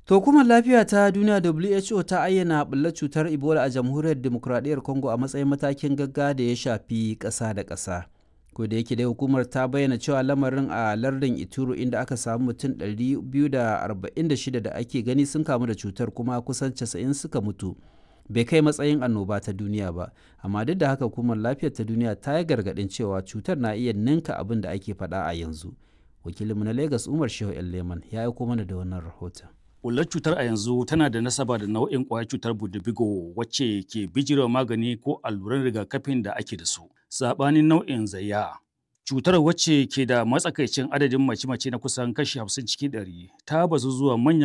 To hukumar lafiya ta duniya WHO ta ayyana ɓullar cutar Ebola a jamhuriyar demokuraɗiyyar Congo a matsayin matakin gaggawa da ya shafi ƙasa da ƙasa. Ko da yake dai hukumar ta bayyana cewa lamarin a lardin Ituro inda aka samu mutum 246 da ake gani sun kamu da cutar kuma kusan 90 suka mutu. Bai kai matsayin annoba ta duniya ba, amma duk da haka hukumar lafiyar ta duniya ta yi gargaɗin cewa cutar na iya ninka abin da ake faɗa a yanzu. Wakilinmu na Lagos Umar Shehu Leman ya aiko mana da wannan rahoton. Ƙullar cutar a yanzu tana da nasaba da nau'in ƙwayar cutar budubigo wacce ke bijirewa magani ko alluran rigakafin da ake da su. Saɓanin nau'in zayya. Cutar wacce ke da matsakaicin adadin mace-mace na kusan kashi 50 cikin 100 ta bazu zuwa manyan